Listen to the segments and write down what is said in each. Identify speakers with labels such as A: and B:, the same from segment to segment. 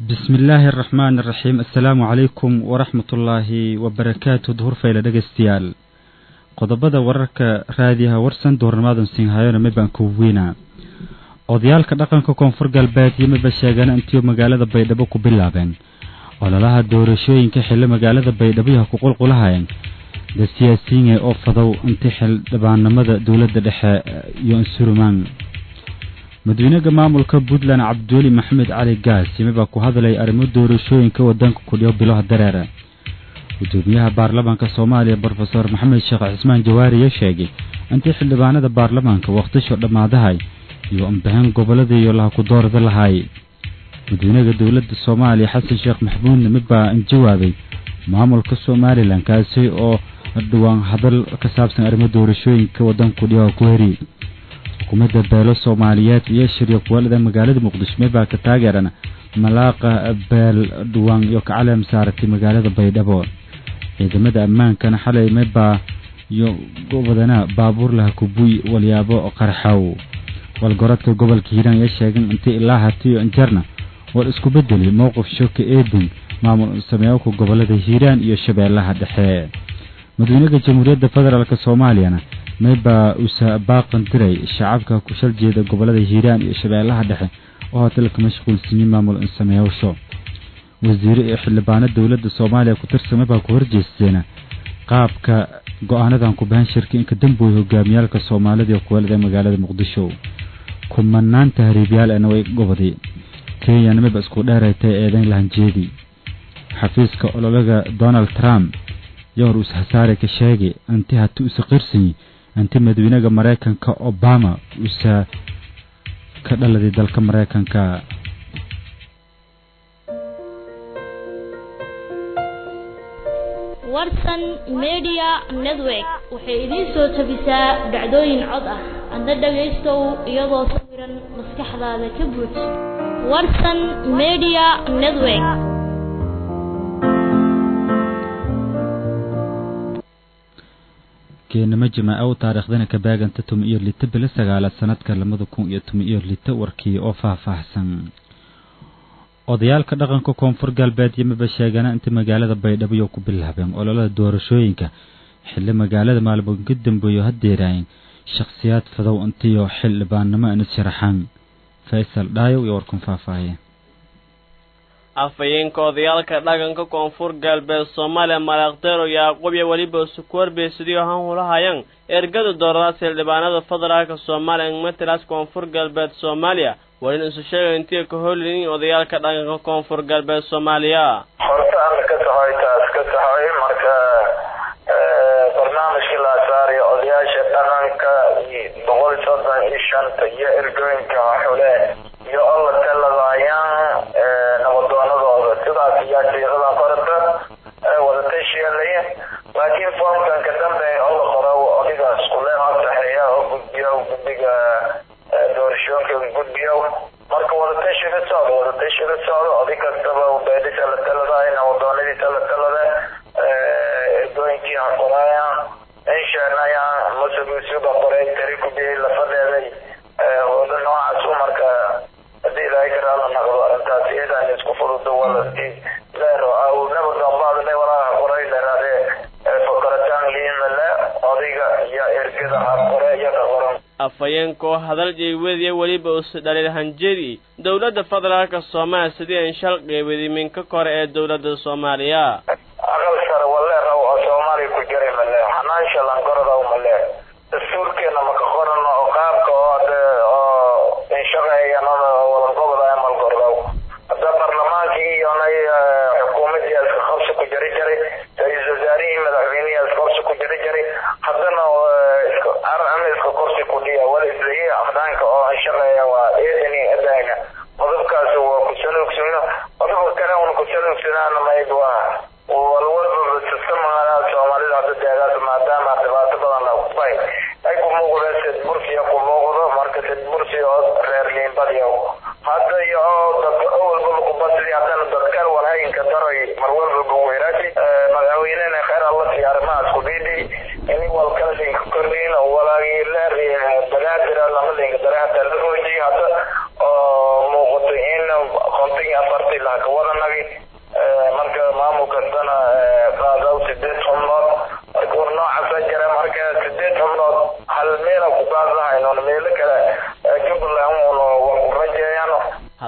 A: bismi illaahi araxmaan araxiim assalaamu calaykum waraxmatullaahi wabarakaatu duhur fayla dhegeystayaal qodobada wararka raadiyaha warsan duhurnimaadan siinhayona mibaan kuwiina odayaalka dhaqanka koonfur galbeed iyo miba sheegana intiiu magaalada baydhabo ku bilaabeen ololaha doorashooyinka xillo magaalada baydhabo yaha ku qulqulahayan da siyaasiyiin oo fadow inti xildhibaanimada dowladda dhexe iyo insurumaan madaxweynaha maamulka puntland cabdiweli maxamed cali gaas yimibaa ku hadlay arrimo doorashooyinka wadanka kudhiyo biloha dareera gudoomiyaha baarlamaanka soomaaliya brofeor maxamed sheekh cismaan jawaariya sheegay intii xildhibaanada baarlamaanka wakhtisho dhammaadahay iyo anbaxin gobolada iyo laha ku doorada lahay madaxweynaha dowladda soomaaliya xasan sheekh maxamuudna midbaa jawaabay maamulka somalilan kaasi oo dhawaan hadal ka saabsan arrimo doorashooyinka wadanka kudhiyo ku heri xukuumadda beelo soomaaliyeed iyo shiryo kuwalada magaalada muqdisho mibaa ka taageerana malaaqa beel dhuwaan iyo kacaleem saaratay magaalada baydhabo ciidamada ammaankana xalay mibaa iyo gobodana baabuur laha kubuy walyaabo qarxow walgoradka gobolka hiiraan ayaa sheegan intii ilaa hatiyo injarna war isku bedelay mowqif shoka eedin maamul sameeyowka gobolada hiiraan iyo shabeellaha dhexe madaxweynaha jamhuuriyadda federaalk soomaaliyana maybaa usa baaqan diray shacabka ku shal jeeda gobolada hiiraan iyo shabeellaha dhexe oo hotelka mashquulsiiyey maamul sameeyowsho wasiire iyo xildhibaano dowladda soomaaliya ku tirsan maybaa ku horjeesteena qaabka go-aanadan ku bahan shirka inka dambooya hogaamiyaalka soomaalida iyo kuwalada magaalada muqdisho kumanaan tahriibyaal way goboday kenyana mayba isku dheeraytay eedayn lahanjeedi xafiiska ololaga donald trump yowr us hasaare ka sheegay inti hati usa qirsanyi inti madaxweynaha maraykanka obama usa ka dhaladay dalka maraykanka
B: warsan media network waxay idiin soo tabisaa dhacdooyin cod ah adna dhagaystow iyadoo sawiran maskaxdaada ka buuj warsan media network
A: keenimo jimaaco u taariikhdana ka baaganta tumi iyo lito bilo sagaalaad sanadka labada kun iyo tumi iyo lito warkii oo faahfaahsan odayaalka dhaqanka koonfur galbeed yimiba sheegana inta magaalada baydhabo iyo ku bilaabeen ololada doorashooyinka xilli magaalada maalmood ka dambeeyo hadeeraayeen shakhsiyaad fadow intiyo xildhibaannimo inis sharaxaan faysal dhaayow iyo warkun faahfaahiye
C: afhayeenka odayaalka dhaqanka koonfur galbeed soomaaliya malaaqdeero yaaqub iyo weliba sukuwarbeysadiyo han hulahayaan ergada dooradaas xildhibaanada federaalka soomaaliya matalaas koonfur galbeed soomaaliya walin isu sheegay intii ka holinin odayaalka dhaqanka koonfur galbeed soomaaliya
D: horta alla ka saxoy taas ka saxoy marka barnaamijkii la saarayo odayaasha dhaqanka boqol soddon iyo shanta iyo ergooyinka xule iyo alla taladayaan nabadoonadooda sidaas ayaa sheiqadan qorata wadatashielay laakiin foomkan ka dambe alla qoro odigaas kule saxeeya oo gudbiya guddiga doorashooyinka gudbiyo marka wadatashi la socdo wadatashi la socdo oday kastaba beedisa la talada nabadoonadiisa la talada ergooyinkii ha qoraya inshanaya musugusuba qoray tari kubiyay lafadeeday hoola noocaas u marka hadii ilaahay karaala naqdo arrintaas iyadaan isku furudo walasti leero awnaba dambaadle walaaha qoray leeraade fakarataan liinale odayga iyo ergada ha qore iyo ka qoran
C: afhayeenkoo hadal jeywediya weliba usi dhaliil hanjedi dowladda federaalka soomaaliya sidii an shal qeybadi minka kore ee dowladda soomaaliya
D: aqal sare waleeraw oo soomaaliya ku jiray male xanaansha langorodaw male dastuurkeena maka qorano oo qaabka oo de oo inshaqeeyanada walanqobada malgordaw hadda barlamaankii iyonay xukuumadii iska qabsi ku jari jiray ra-iisul wasaarihii madaxweynihii iska qabsi ku jari jiray haddana ama iska korsi ku dhiya wala isleeyahay afdaanka oo inshaqeeya waa eedani adayna qodobkaas waa ku saluugsano qodobka kale una ku saluugsanaana mayb waa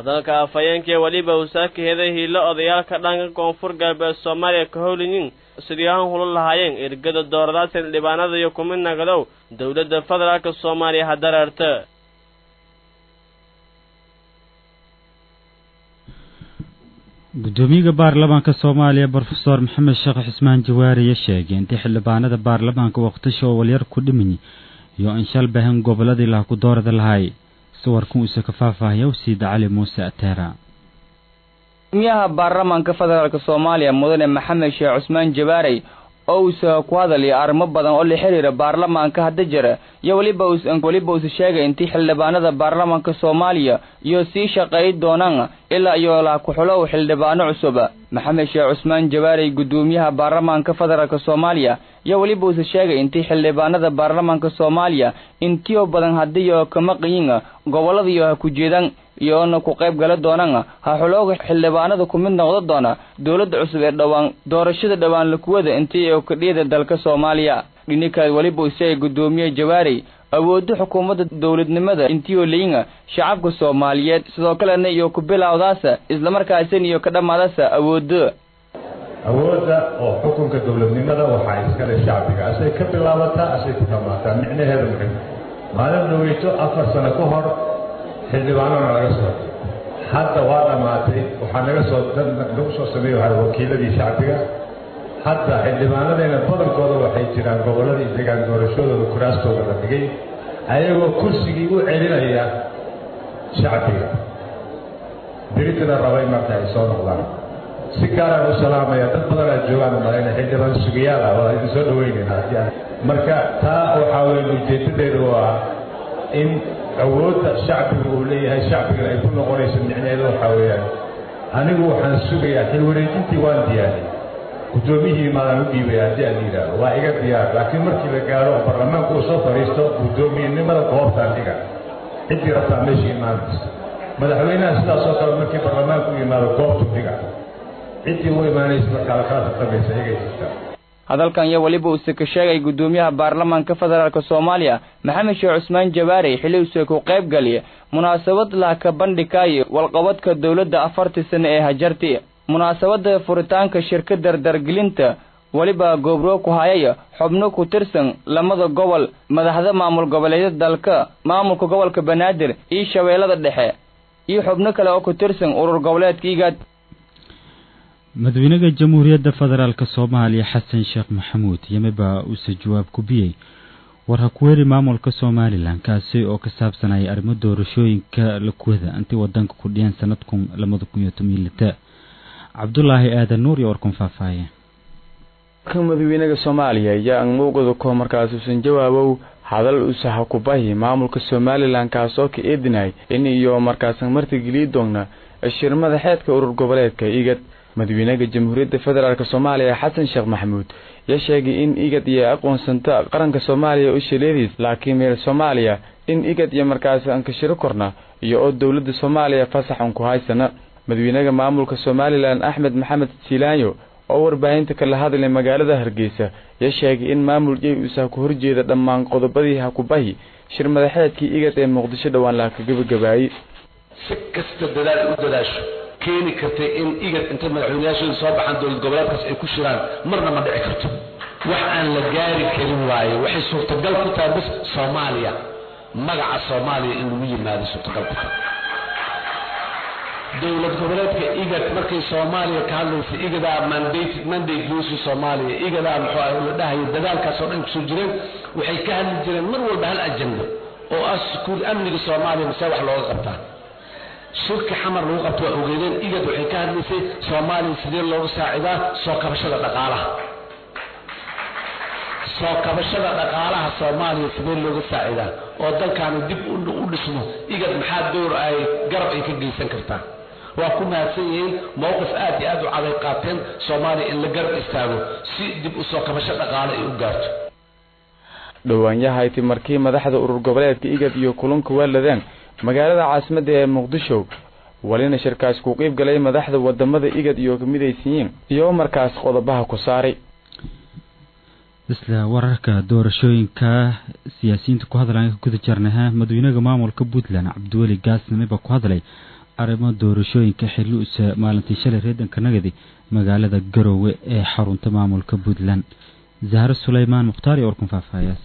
C: hadalka afhayeenkii weliba usaaka heday hiilo odayaalka dhanka koonfur galbeed soomaaliya ka howliyin sidii ahaan hula lahaayeen ergada dooradaas xildhibaanada iyo kumid nagadow dowladda federaalka soomaaliya ha dareerta
A: gudoomiyaha baarlamaanka soomaaliya brofesor maxamed sheekh xusmaan jawaariye sheegay intii xildhibaanada baarlamaanka waqtisha oo walyar ku dhimini iyo in shal bahan goboladii laha ku doorada lahay sawirkan uuse ka faahfaahaya wsiida cali muuse ateera
E: gudoomiyaha baarlamaanka federaalk soomaaliya mudane maxamed sheekh cusmaan jabaarey oo uusa ku hadalaya arrimo badan oo la xiriira baarlamaanka hadda jira iyo weliba weliba uuse sheegay intii xildhibaanada baarlamaanka soomaaliya iyo sii shaqeey doonaan ilaa iyo la ku-xulow xildhibaano cusub maxamed sheekh cusmaan jabaarey gudoomiyaha baarlamaanka federaalk soomaaliya iyo weliba uuse sheegay intii xildhibaanada baarlamaanka soomaaliya intiyo badan hadiyo kama qiyin goboladiyo ha ku jeedaan iyoona ku qayb gala doonaan ha xulooga xildhibaanada ku mid noqdo doona dowladda cusub ee dhowaan doorashada dhowaan lakuwada intii kadhiyada dalka soomaaliya dhininkaad weliba usheegay gudoomiye jawaarey awoodo xukuumadda dowladnimada intiioo leyin shacabka soomaaliyeed sidoo kalena iyo ku bilowdaasa islamarkaasin iyo ka dhammaadasa awoodo
F: awoodda oo xukunka dowladnimada waxaa iskale shacbiga asay ka bilaabataa asay ku dhammaataa micnaheedu muxim maalin dhaweyto afar sano ka hor xildhibaanona laga soo hadda waa dhammaatay waxaa naga soo lagu soo sameeye waa wakiiladii shacbiga hadda xildhibaanadeena badankooda waxay jiraan gobolladii degaan doorashadooda kuraastooda la dhigay ayagoo kursigii u celinaya shacbiga beritana rabay marka ay soo noqdaan si gaaraan u salaamaya dad badanaa joogaan malayna xildhibaan sugayaal ah waa idin soo dhaweynayna haddii marka taa waxaa weeye ujeedadeedu waa in awoodda shacbiga uu leeyahay shacbigana ay ku noqonayso micnaheedu waxaa weeyaan anigu waxaan sugayaa xil wareejintii waan diyaariyey guddoomiyihii maadaan u dhiibay haddii aan yidhaahdo waa iga diyaar laakiin markii la gaaro oo baarlamaanku uu soo fadhiisto guddoomiyenimada goobtaan dhiga ciddii rabtaa meesha imaanaysa madaxweynaha sidaas oo kale markii baarlamaanku u yimaado goobtu dhiga ciddii u imaanaysa markaa la kala tartamaysa iyagay jirtaa
E: hadalkan iyo weliba uuse ka sheegay gudoomiyaha baarlamaanka federaalk soomaaliya maxamed sheekh cusmaan jabaarey xilli uuse ku qayb galiya munaasabad lahka bandhigaayo walqabadka dowladda afartii sano ee hajarti munaasabada furitaanka shirka dardargelinta weliba goobroog ku hayaya xubno ku tirsan lamada gobol madaxda maamul goboleedyada dalka maamulka gobolka banaadir iyo shabeellada dhexe iyo xubno kale oo ku tirsan urur goboleedka igaad
A: madaxweynaha jamhuuriyadda federaalk soomaaliya xasan sheekh maxamuud yameba uuse jawaab ku biyey war ha ku heli maamulka somalilan kaasi oo ka saabsanaya arrimo doorashooyinka lakuwada intii wadanka ku dhiyeen sanadkun labada kun iyo toban lita cabdulaahi aadan nuur iyo warkun faahfaaye
G: ka madaxweynaha soomaaliya ayaa aan mowqada ko markaas uusan jawaabow hadal uuse ha ku bahi maamulka somalilan kaasoo ka eedinay in iyo markaasan martigeliyi doona shir madaxeedka urur goboleedka igad madaxweynaha jamhuuriyadda federaalk soomaaliya xasan sheekh maxamuud yaa sheegay in igad iyo aqoonsanta qaranka soomaaliya u shaleediis laakiin meel soomaaliya in igad iyo markaasi aan ka shiro korna iyo oo dowladda soomaaliya fasax un ku haysana madaxweynaha maamulka somalilan axmed maxamed silaanyo oo warbaahinta kala hadlay magaalada hargeysa yaa sheegay in maamul jey uusa ku horjeeda dhammaan qodobadii hakubahi shir madaxeedkii igad ee muqdisho dhowaan laha ka gabagabaayey
H: si kasta dadaal u dadaasho keeni kartay in igad inta madaxweynayaashooda soo baxaan dowlad goboleedkaas ay ku shiraan marna ma dhici karto wax aan la gaari karin waaye waxay suurtagal ku tahay bis soomaaliya magaca soomaaliya in lagu yimaado suurtagal ku tahay dowlad goboleedka igad markay soomaaliya ka hadlaysa igadaa mandate mandate guusi soomaaliya igadaa muxuu ah la dhahayo dadaalkaas oo dhan kusoo jireen waxay ka hadli jireen mar walba hal ajenda oo ah sukuur amniga soomaaliya mise wax looga qabtaa shirka xamar lagu qabto waa ogeedeen igad waxay ka hadlaysay soomaaliya sidee looga saacidaa soo kabashada dhaqaalaha soo kabashada dhaqaalaha soomaaliya sidee looga saacidaa oo dalkaani dib u dhismo igad maxaa dowr ay garab ay ka geysan kartaa waa ku mahadsan yihiin mowqif aad iyo aad u caday qaateen soomaaliya in la garab istaago si dib u soo kabasho dhaqaale ay u gaarto
G: dhowaanyahayti markii madaxda urur goboleedka igad iyo kulanka waaladeen magaalada caasimadda ee muqdisho walina shirkaas ku qiib galay madaxda wadamada igad iyo kamidaysiyiin iyo markaas qodobaha ku saaray
A: isla wararka doorashooyinka siyaasiyiinta ku hadlaya ka guda jarnaha madaxweynaha maamulka puntland cabdiweli gaasname baa ku hadlay arrimo doorashooyinka xilliusa maalintii shalay reedanka nagadi magaalada garowe ee xarunta maamulka puntland zahro suleymaan mukhtaar iyo warkun faahfaahayaas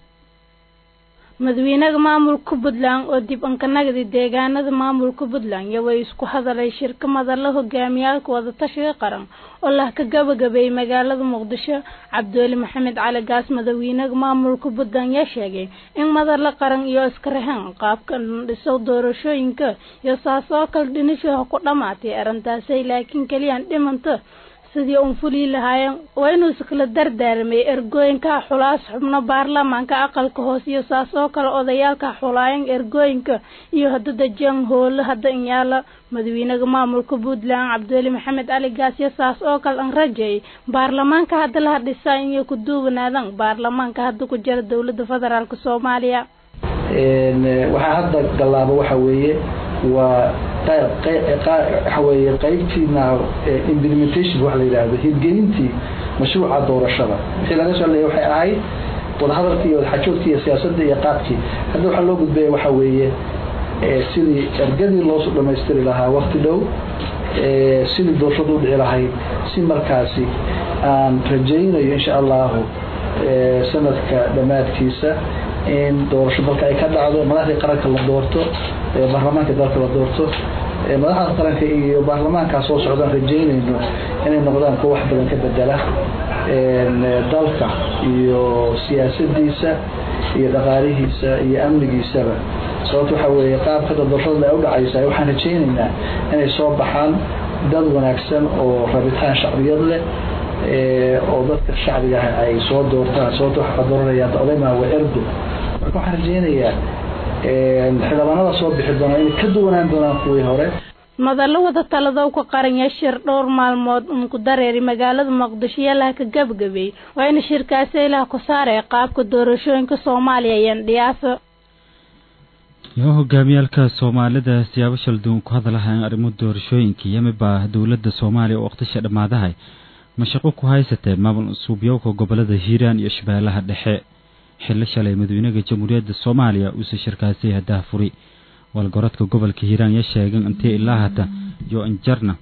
I: madaxweynaha maamulka puntland oo dib ankanagdi deegaanada maamulka puntland iyo way isku hadalay shirka madalla hogaamiyaalka wadatashiga qaran oo lah ka gabagabeeyey magaalada muqdisho cabdiweli maxamed cali gaas madaxweynaha maamulka puntland yaa sheegay in madalla qaran iyo iskarahaan qaabka dhiso doorashooyinka iyo saas oo kale dhinishaha ku dhamaatay arrintaasay laakiin keliyaan dhimanta sidii uun fulii lahaayeen waa inuu iskala dardaarmay ergooyinka xulaas xubno baarlamaanka aqalka hoose iyo saas oo kale odayaalka xulaayeen ergooyinka iyo hadada jang hoole hadda inyaala madaxweynaha maamulka puntland cabdiweli maxamed cali gaas iyo saas oo kale an rajeeyay baarlamaanka hadda laha dhisaa inay ku duubanaadan baarlamaanka hadda ku jira dowladda federaalk soomaaliya
J: waxaa hadda gallaaba waxa weeye waa waxa weeye qaybtiina implementation wax la yidhaahdo hirgelintii mashruuca doorashada wixii laga soo leeyay waxay ahayd wadahadalkii iyo wadaxajoodkii iyo siyaasadda iyo qaabkii hadda waxaa loo gudbaya waxa weeye sidii ergadii loo dhamaystiri lahaa wakti dhow sidii doorashadu u dhici lahayd si markaasi aan rajaynayo insha allahu sanadka dhammaadkiisa in doorasho dalka ay ka dhacdo madaxdii qaranka la doorto baarlamaanka dalka la doorto madaxda qaranka iyo baarlamaankaa soo socdaan rajaynayno inay noqdaan kuwa wax badan ka bedela dalka iyo siyaasadiisa iyo dhaqaalihiisa iyo amnigiisaba sababto waxa weeye qaabkada doorashada ay u dhacaysa waxaan rajaynaynaa inay soo baxaan dad wanaagsan oo rabitaan shacbiyad leh oo dadka shacbiga ah ay soo doortaan sababto waxaa dooranayaan odaymaa waa erdo marka waxaan rajaynayaa xildhibaanada soo bixi doonaa inay ka duwanaan doonaan kuwii hore
I: madallo wada taladow ka qaran yashir dhowr maalmood uun ku dareeri magaalada muqdisho yalaha ka gabagabeey waa in shirkaasi ilaha ku saaraya qaabka doorashooyinka soomaaliya iyo ndhiyaafo
A: iyo hogaamiyaalka soomaalida siyaabo shalduun ku hadalahayn arrimo doorashooyinka yamibaa dowladda soomaaliya oo waqtisha dhammaadahay mashaqo ku haysatee maamul suubyowka gobolada hiiraan iyo shabeellaha dhexe xillo shalay madaxweynaha jamhuuriyadda soomaaliya uuse shirkaasi haddaha furi walgorodka gobolka hiiraan ya sheegan intee ilaa hata iyo injarna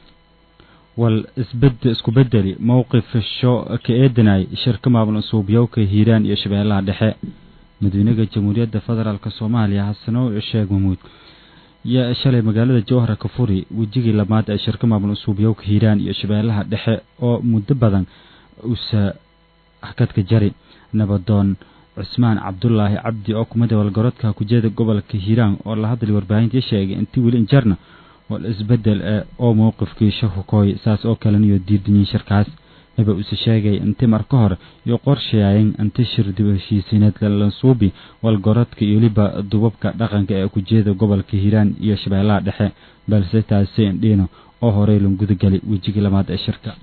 A: wal isbed isku bedeli mowqif sho ka eedanay shirka maamul suubyowka hiiraan iyo shabeellaha dhexe madaxweynaha jamhuuriyadda federaalk soomaaliya xasano sheeg mamuud yaa shalay magaalada jowhara ka furi wejigii lamaad ee shirka maamul suubyowka hiiraan iyo shabeellaha dhexe oo muddo badan usa hakadka jari nabadoon cusmaan cabdulaahi cabdi oo kumida walgorodka kujeeda gobolka hiiraan oo la hadlay warbaahintii sheegay intii weli injarna wal isbedel ee oo mowqifkii shakukooy saas oo kalena iyo diidanyiin shirkaas aba use sheegay inti marka hore iyo qorshayayn inti shir dib heshiisiineed lalansuubi walgorodka iyo weliba dubabka dhaqanka ee kujeeda gobolka hiiraan iyo shabeellaha dhexe balse taasi indhiino oo horey lan gudagelay wejigii lamaad ee shirka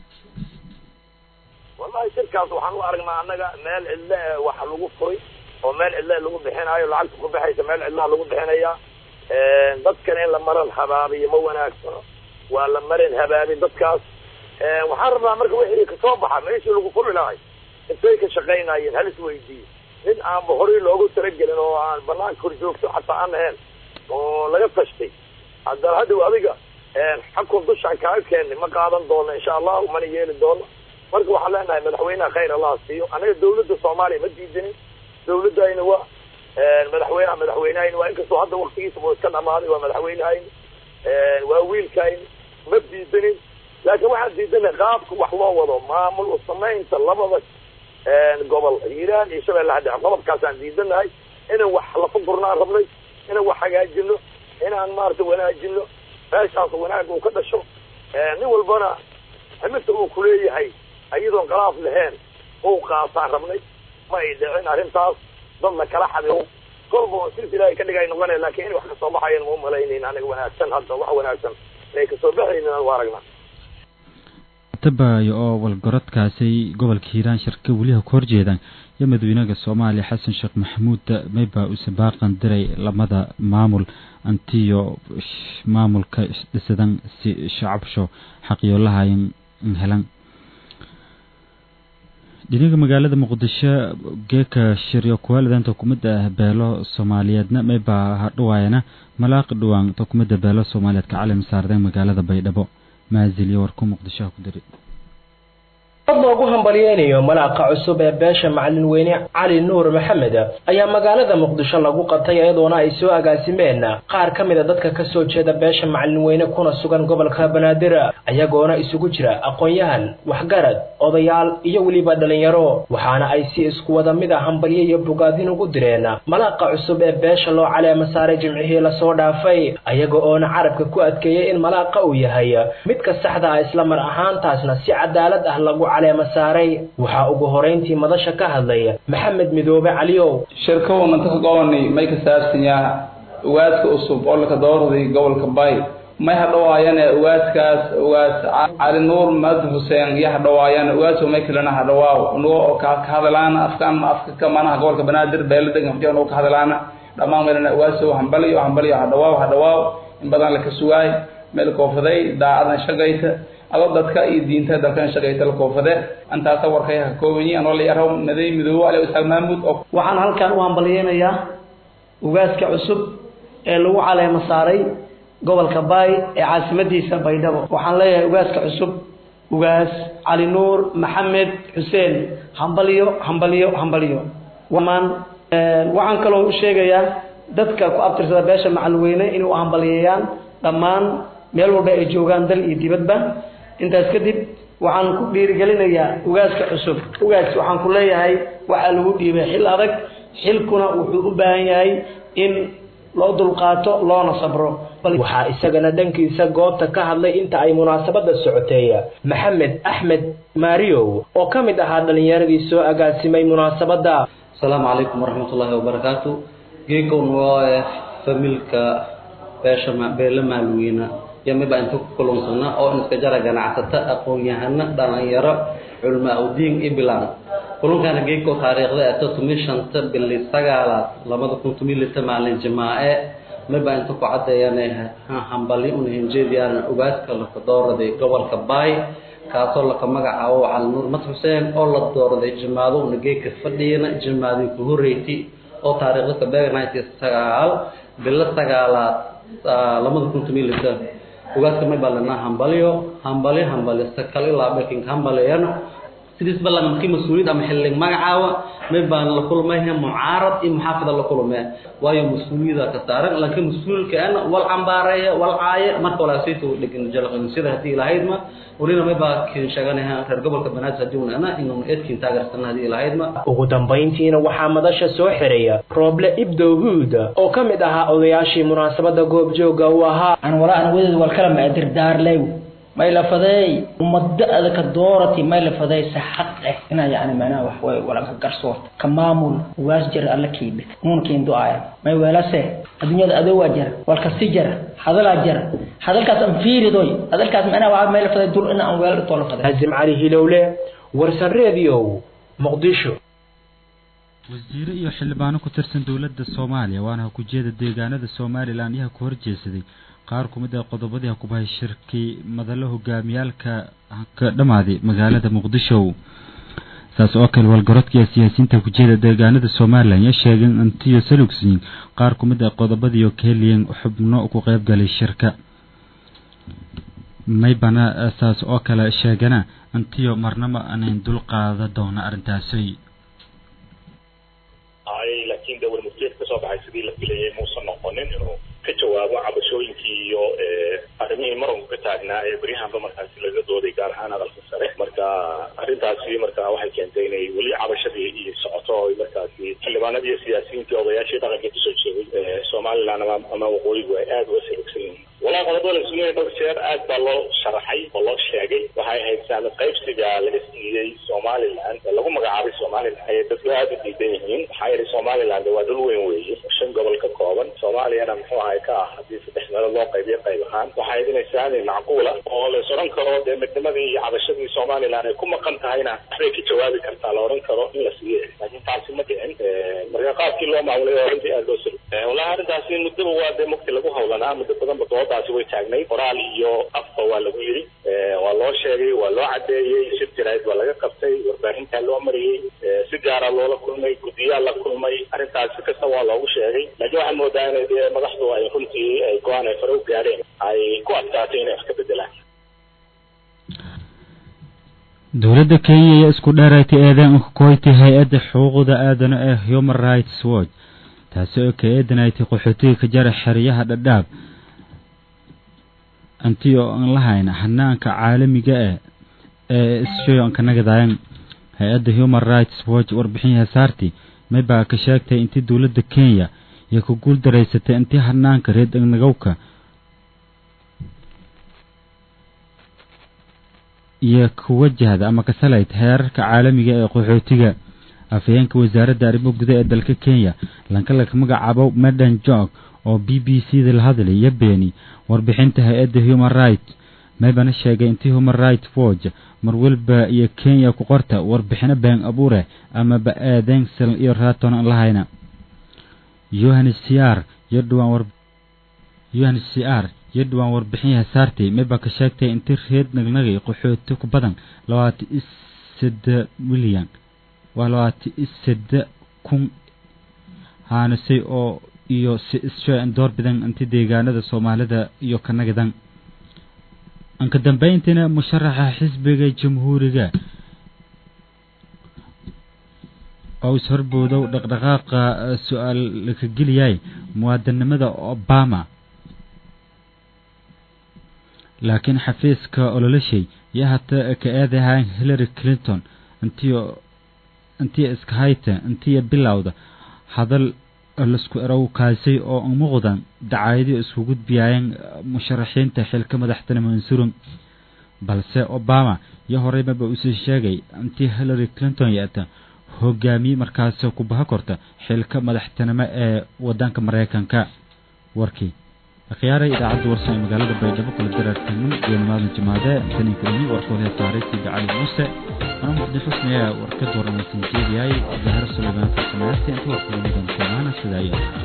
K: wallahi shirkaas waxaan u aragnaa annaga meel cidle e waxa lagu furay oo meel cidle lagu bixinayo lacagta ku baxaysa meel cidlaha lagu bixinaya dadkan in la maran habaabiyo ma wanaagsano waa la marin habaabi dadkaas waxaan rabnaa marka wixii kasoo baxa meeshii lagu furi lahay intay ka shaqaynayeen hal isweydiiye nin aanba horay loogu talagelin oo aan banaanka hor joogto xataa aan ahayn oo laga tashtay haddana hadhow adiga xakun dushaan kaaga keenay ma qaadan doono insha allahu mana yeeli doono marka waxaan leenahay madaxweynaha khayr allah siiyo anaga dawladda soomaaliya ma diidanin dawladayna waa madaxweynaha madaxweynehayna waa inkastoo hadda waktigiisa buu iska dhamaaday waa madaxweynehayna waa wiilkayna ma diidanin laakiin waxaan diidanay qaabka wax loo wado maamul samaynta labada gobol hiiraan iyo shabeellaha dhexe qodobkaasaan diidanahay inaan wax lafa gurnaan rabnay inaan wax hagaajino inaan maarata wanaajino meeshaas wanaag uu ka dhasho nin walbana ximidta uu kuleeyahay iyadoon khilaaf lahayn uu qaataan rabnay ma ay dhicin arrintaas dadna kala xadiro kolba sis ilaahay ka dhigay noqonaya lakin in wax kasoo baxayan ma umalaynayn aniga wanaagsan hadda wax wanaagsan inay kasoo baxaynin aan u aragnaa
A: tabayo oo walgorodkaasi gobolka hiiraan shirka weliha ku horjeedaan iyo madaxweynaha soomaaliya xasan sheekh maxamuud mayba use baaqan diray lamada maamul antiyo maamulka dhisadan si shacabsho xaqyoolahayn helan dhinaga magaalada muqdisho geeka shiryo kuwaalidan xukuumadda beelo soomaaliyeedna maybaa hadhawaayana malaaq dhawaan xukuumadda beelo soomaaliyeed ka calim saardeen magaalada baydhabo maaziliyo warku muqdishoha ku diri
L: ad loogu hambalyeynayo malaaqa cusub ee beesha macalin weyne cali nuur maxamed ayaa magaalada muqdisho lagu qabtay iyadoona ay soo agaasimeen qaar ka mid a dadka kasoo jeeda beesha macalin weyne kuna sugan gobolka banaadir ayagoona isugu jira aqoon-yahan waxgarad odayaal iyo weliba dhalinyaro waxaana ay si isku wada mid a hambalyo iyo bogaadin ugu direen malaaqa cusub ee beesha loo caleema saaray jimcihii lasoo dhaafay ayaga oona carabka ku adkeeyey in malaaqa uu yahay midka saxda ah isla mar ahaantaasna si cadaalad ah lagu saaray waxaa ugu horeyntii madasha ka hadlay maxamed midoobe caliyow
M: shirkowna ka gobanay may ka saabsan yaha ugaadka cusub oo laka doorday gobolka bay may hadhawaayane ugaadkaas ugaas cali nuur mad xuseen iyo hadhawaayane ugaas may kalena hadhawaaw nugo oo ka hadalaana afkan afka kamanaha gobolka banaadir beela degan fadhiya nugo ka hadalaana dhammaan meelana ugaaso hambaliyo hambaliyo hadhawaaw hadhawaaw in badan laka sugaay meel koofaday daacadan shaqayta adoo dadka iyo diinta dalkan shaqayta la koofade antaasa warkay ka kooban yihiin anoo la yaraw maday midoobo ali isaaq mahmuud oo
N: waxaan halkan u hambalyeynayaa ugaaska cusub ee lagu caleema saaray gobolka baay ee caasimadiisa baydhabo waxaan leeyahay ugaaska cusub ugaas cali nuur maxamed xuseen hambalyo hambalyo hambalyo wamaan waxaan kaloo u sheegayaa dadka ku abtirsada beesha macalweyne inuu hambalyeeyaan dhammaan meel walba ay joogaan dal iyo dibadba intaas kadib waxaan ku dhiirigelinayaa ugaaska cusub ugaas waxaan ku leeyahay waxaa lagu dhiibay xil adag xilkuna wuxuu u baahan yahay in loo dulqaato loona sabro
L: waxaa isagana dhankiisa goobta ka hadlay inta ay munaasabada socotay maxamed axmed maariow oo ka mid ahaa dhalinyaradii soo agaasimay munaasabada
O: asalaamu calaykum waraxmatullaahi wabarakaatu geegown waa familka beesha beele maalweyne yamiba inta ku kulunsana oo iska jara ganacsata aqoon-yahano dhalinyaro culmaa udiin iblan kulankana geeko taariikhda ee totumi shanta bili sagaalaad labada kun tumi lita maalin jimaace miba inta ku cadeeyana hambali una hinjeediyaan ugaaska laka dooraday gobolka baay kaasoo laka magacaabo cali nuur mad xuseen oo la dooraday jimaado una geeka fadhiyana jimaadii ku horeyti oo taariikhda kabeega ninety sagaal bilo sagaalaad labada kun tumi lita ugaaska may baa lanaa hambalyo hambalyo hambalyo sakal ilaa beking hambalyana sidiis ba laga markii mas-uuliyad ama xillig magacaawa may baan la kulmayha mucaarad iyo muxaafada la kulmee waayo mas-uuliyada ka saaran laakiin mas-uulkaana wal cambaareeya wal caaye marka walaasayta dhegin jalqansida haddii ilahaydma welina may baa kin sheeganaha reer gobolka banaadir haddii unana inuu eedkiin taageersana haddii ilahaydma
L: ugu dambayntiina waxaa madasha soo xiraya rooble ibdow huud oo ka mid ahaa odayaashii munaasabada goobjooga uu ahaa
P: aan walaa an wadeed wal kala maadirdaarlew may la fadeey ummadda adaka doorati may la fadeey sa xaq eh inaa yani macnaha wax way walaga garsoorta ka maamul waas jara alla kiibe uunkiin du'aaya may weelase adduunyada adowaa jara walkasi jara hadalaa jara hadalkaas aan fiiridoy hadalkaas macnaha waa may la fadeey dul in aan weela dhitoo la fadeey
L: hazim cali hilowle warsan reediyow muqdisho
A: wasiiro iyo xildhibaano ku tirsan dowladda soomaaliya waana ku jeeda deegaanada somalilan yaha ku horjeesaday qaar ku mid ah qodobadii hakubahay shirkii madalo hogaamiyaalka ka dhammaaday magaalada muqdisho saas oo kale walgarodka siyaasiyiinta kujeeda deegaanada somalilan ya sheegeen antiyo salugsiin qaar ku mid ah qodobadiioo ka heliyeen xubno ku qayb galay shirka maybana saas oo kale sheegana antiyo marnaba anayn dul qaada doona arrintaasi
Q: laakiin dee warmurteed kasoo baxay sidii la filayay muusan noqonin inuu ka jawaabo cabashooyinkii iyo arrimihii maranku ka taagnaa ee beryahanba markaasi laga dooday gaar ahaan hadalka sare marka arrintaasi marka waxay keentay inay weli cabashadii iyo socoto oo markaasi xildhibaanadii iyo siyaasiyiintii odayaashii dhaqanka kusoo jeeday somaliland ama ama waqooyigu ay aada uga sirigsan yihiin walaa qodobada la sugaya dhowr jeer aad baa loo sharaxay oo loo sheegay waxay ahayd saamid qaybsiga laga siiyey somaliland ee lagu magacaabay somaliland ayay dadku aada u diidan yihiin waxaa yidhi somaliland waa dhul weyn weeye shan gobol ka kooban soomaaliyana muxuu ahay ka ah haddii saddex meelood loo qaybiyo qayb ahaan waxay idinay saami macquula oo la is odhan karo dee midnimadii iyo cabashadii somaliland ay ku maqan tahayna waxbay ka jawaabi kartaa la odhan karo in la siiye laakiin taasi ma dhicin marka qaabkii loo maamulay oo arrintii aada loo suri wallahi arrintaasi muddaba waa dee mugti lagu hawlanaa muddo badanba doodaasi way taagnay qoraal iyo afba waa lagu yidhi waa loo sheegay waa loo cadeeyey shir jaraa'id waa laga qabtay warbaahintaa loo loo mariyey si gaara loola kulmay guddiyaa la kulmay arrintaas si kasta waa loogu sheegay laakiin waxaan moodaa inay dee madaxdu ay runtii ay go-aan ay fare u gaadheen ay ku adkaatay inay wax ka bedelaan
A: dowladda kenya ayaa isku dheeraatay eedeyn u koytay hay-adda xuquuqda aadana ee human rights watch taasi oo ka eedanaytay qaxootiga ka jara xeryaha dhadhaab anti oo aan lahayn hanaanka caalamiga ah ee isshoyonka nagadayan hay-adda human rights watch warbixin hasaartii maybaa ka sheegtay intii dowladda kenya iyo ku guul daraysatay intii hanaanka reednagowka iyo ku wajahda ama kasalayd heerarka caalamiga ee qaxootiga afhayeenka wasaaradda arrimo guda ee dalka kenya lankalaka magacaabo medan jog oo b b c da la hadlay iyo beeni warbixinta hay-adda human rights maybana sheegay intii human rights watch mar walba iyo kenya ku qorta warbixino been abuure amaba eedeensal iyo raton aan lahayna yohanes cr iyo dhawaan yohanes cr iyo dhawaan warbixinyaha saartay maybaa ka sheegtay intii reed nagnagay qaxooti ku badan labaatan iyo sade milyan waa labaatan iyo sade kun haanasay oo iyo si issho door bidan intii deegaanada soomaalida iyo kanagadan anka dambeyntiina musharaxa xisbiga jamhuuriga oo is-horboodow dhaqdhaqaaqa su-aal laka geliyay muwaadinimada obama laakiin xafiiska ololashay iyo hata ka eedahaan hillary clinton intiyo intiya iska hayta intiya bilowda hadal lasku erow kaasay oo umuuqdan dacaayadii isku gudbiyaayeen musharaxiinta xilka madaxtinimo mansurum balse obama iyo horeymaba uusii sheegay intii hillary clinton yeeta hogaamiye markaas ku baha korta xilka madaxtinimo ee wadanka maraykanka warkii akhyaarey idaacadda warsan ee magaalada baydhabo kula daraartanin iyo nimaadan jimaade taninka ini warkoodee saaray sida cali muuse ana muqdi xusniya warka dooranaysan jeediyay zahar sulaymaan farsamayasti inta warkooda mudan koonaana sidaa iyo